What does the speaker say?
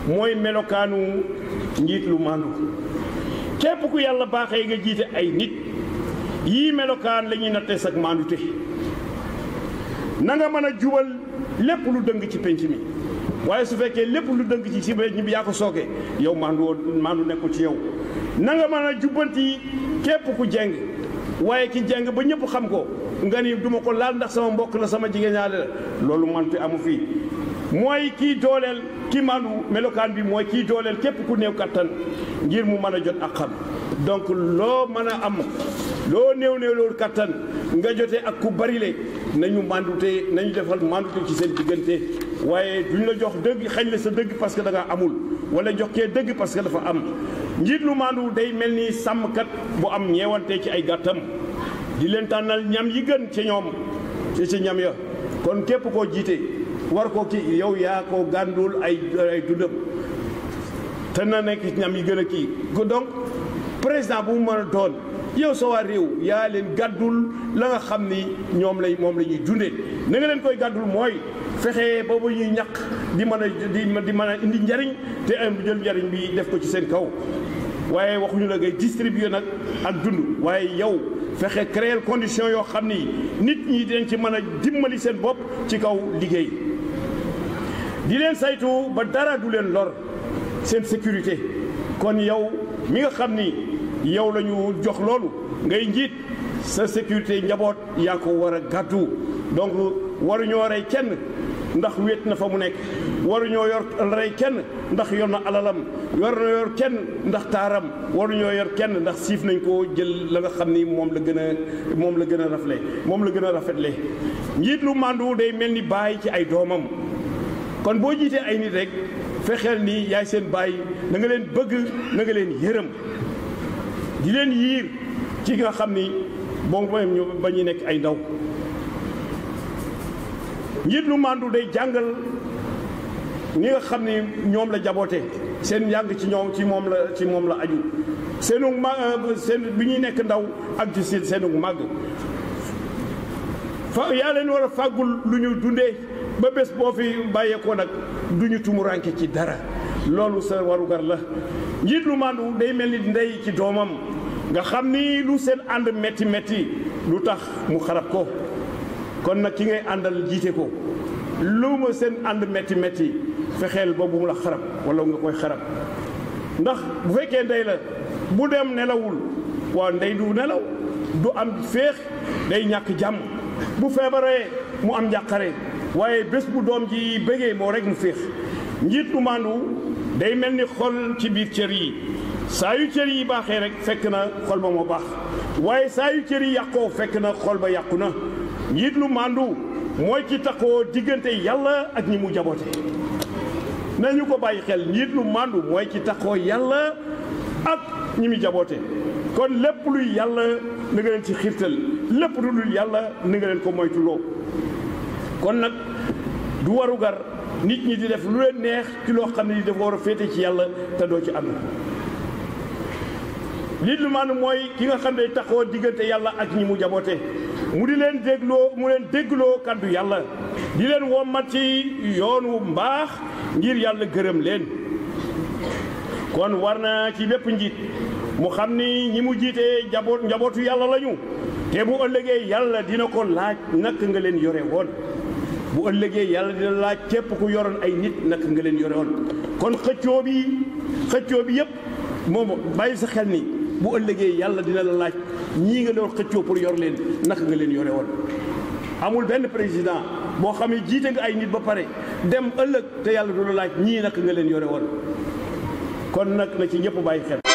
mooy melokaanu njiit lu maandu képp ku yàlla baaxee nga jiite ay nit yii melokaan la ñuy nattee sag maandute na nga mën a jubal lépp lu dëng ci penc mi waaye su fekkee lépp lu dëng ci ci penc mi yaa ko sooke yow maandu woo maandu nekkul ci yow na nga mën a jubbanti képp ku jeng waaye ki jeng ba ñëpp xam ko nga ni duma ko laal ndax sama mbokk la sama jigéen ñaale la loolu mante amu fii mooy kii dooleel ki maandu melokaan bi mooy kii dooleel képp ku néew kattan ngir mu mën a jot ak xam donc loo mën a am loo néew néew loolu kattan nga jotee ak ku bari le nañu mandute nañu defal mandute ci seen diggante waaye duñ la jox dëgg xañ la sa dëgg parce que da nga amul wala jox kee dëgg parce que dafa am njiit lu mandu day mel ni sàmmkat bu am ñeewante ci ay gàttam di leen tànnal ñam yi gën ci ñoom ci ci ñam ya kon képp koo jiite war ko kii yow yaa ko gàndul ay ay dundam te na nekk ñam yi gën a kii donc président bu mu mën a doon yow sa waa réew yaa leen gàddul la nga xam ni ñoom lay moom la ñuy dundee na nga leen koy gàddul mooy fexe boobu ñuy ñaq di mën a di di mën a indi njariñ te am jël njariñ bi def ko ci seen kaw waaye waxuñu la ngay distribuer nag ak dund waaye yow fexe créer condition yoo xam ni nit ñi dañ ci mën a dimbali seen bopp ci kaw liggéey di leen saytu ba dara du leen lor seen sécurité kon yow mi nga xam ni yow la ñu jox loolu ngay njiit sa sécurité njaboot yaa ko war a gàddu donc waruñoo rey kenn ndax wéet na fa mu nekk waruñoo yor rey kenn ndax yor na alalam waruñoo yor kenn ndax taaram waruñoo yor kenn ndax siif nañ ko jël la nga xam ni moom la gën a moom la gën a rafle moom la gën a rafetle njiit lu màndu day mel ni bàyyi ci ay doomam kon boo jiitee ay nit rek fexeel ni yaay seen bàyyi na nga leen bëgg na nga leen yërëm di leen yiir ci nga xam ni moom mooy ñu ba ñu nekk ay ndaw njiit lu màndu day jàngal ñi nga xam ni ñoom la jaboote seen njàng ci ñoom ci moom la ci moom la aju seenu ma seen bi ñuy nekk ndaw ak ci seen seenu màgg fa yaa leen war a fàggul lu ñu dundee ba bés boo fi bàyyeekoo nag du ñu tumuranke ci dara loolu sa warugar la njiit lu màndu day mel ni ndey ci doomam nga xam ni lu seen ànd metti metti lu tax mu xarab ko kon nag ki ngay àndal jiite ko lu ma seen ànd metti metti fexeel ba bu mu la xarab wala nga koy xarab ndax bu fekkee ndey la bu dem nelawul waaw ndey du nelaw du am féex day ñàkk jàmm bu feebaree mu am njàqare waaye bés bu doom ji bëggee moo rek mu féex njiit lu màndu day mel ni xol ci biir cër yi saa yu cër yi baaxee rek fekk na xol ba moo baax waaye saa yu cër yi yàqoo fekk na xol ba yàqu na njiit lu màndu mooy ci taxoo diggante yàlla ak ñi mu jaboote nañu ko bàyyi xel njiit lu màndu mooy ci taxoo yàlla ak ñi mu jaboote kon lépp luy yàlla na nga leen ci xiirtal lépp lu dul yàlla na nga leen ko moytuloo kon nag du warugar nit ñi di def lu leen neex ci loo xam ne dafa war a féete ci yàlla te doo ci ànd nit lu maanaam mooy ki nga xam ne taxoo diggante yàlla ak ñi mu jaboote mu di leen dégloo mu leen déggloo kaddu yàlla di leen wommat ci yoonu mbaax ngir yàlla gërëm leen kon war na ci bépp njiit mu xam ni ñi mu jiitee njaboot njabootu yàlla lañu te bu ëllëgee yàlla dina ko laaj naka nga leen yore woon bu ëllëgee yàlla dina laaj képp ku yoroon ay nit naka nga leen yore woon kon xëccoo bi xëccoo bi yëpp moom bàyyi sa xel ni bu ëllëgee yàlla dina la laaj ñii nga doon xëccoo pour yor leen naka nga leen yore woon amul benn président boo xam ne jiite nga ay nit ba pare dem ëllëg te yàlla du la laaj ñii naka nga leen yore woon kon nag na ci ñëpp bàyyi xel